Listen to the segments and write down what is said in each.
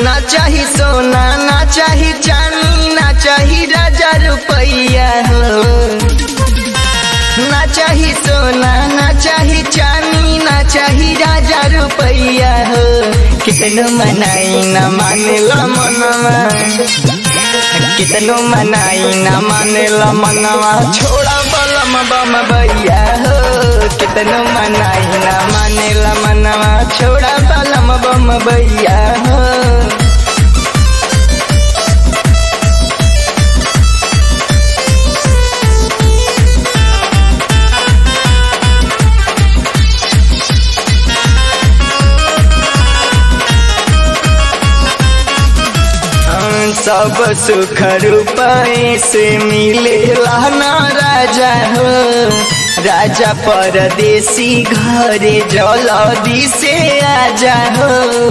ना चाही सोना ना चाही चांदी ना चाही राजा रुपैया हो ना चाही सोना ना चाही चांदी ना चाही राजा रुपैया हो कितनो मनाई ना मानेला मनवा कितनो मनाई ना मानेला मनवा छोड़ा बलम बम भैया हो कितनो मनाई ना मानेला मनवा छोड़ा बलम बम भैया हो सब सुख रूपए से मिलेला ना राजा हो राजा परदेसी घरे जलदी से आजा हो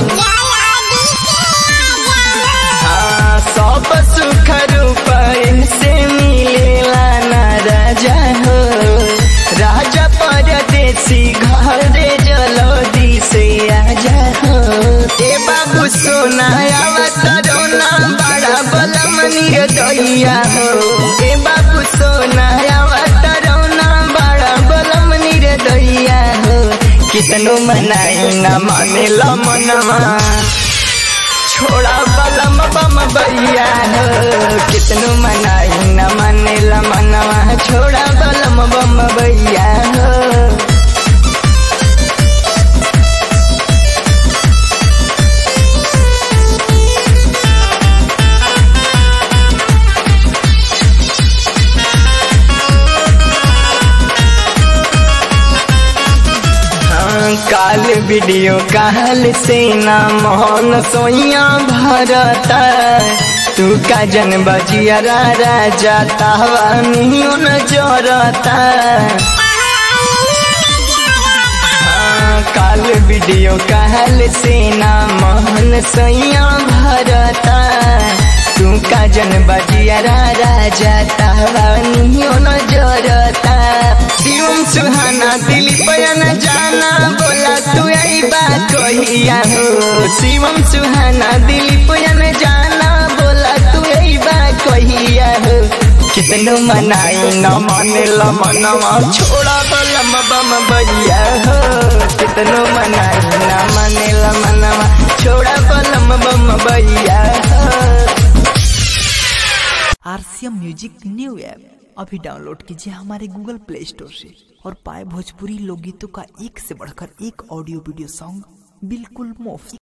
हाँ, सब सुख रूपए से मिलेला ना राजा हो राजा परदेसी घरे जलदी से आजा हो ए बाबू सोना आवतरोना बड़ा बलम निर्दया हो ए बाबू सोना आवतरोना बड़ा बलम निर्दया हो कितनो मनाई ना मानेला मनवा छोड़ा बलम बम भैया हो कितनो मनाई ना मानेला मनवा छोड़ा बलम बम भैया हो काल वीडियो काल से ना मोहन सोइया भरता तू का जन बजिया राजा तावा नियो न जोरता काल वीडियो काल से ना मोहन सोइया भरता तू का जन बजिया राजा तावा नियो न जोरता शिवम सुहाना दिली पयन जाना बोला तू आई बात कहिया हो शिवम सुहाना दिली पयन जाना बोला तू आई बात कहिया हो कितनो मनाई न माने मनवा छोड़ा बलम बम भैया हो कितनो मनाई न माने मनवा छोड़ा बलम बम भैया हो आरसीएम म्यूजिक न्यू ऐप अभी डाउनलोड कीजिए हमारे गूगल प्ले स्टोर से और पाए भोजपुरी लोकगीतों का एक से बढ़कर एक ऑडियो वीडियो सॉन्ग बिल्कुल मुफ्त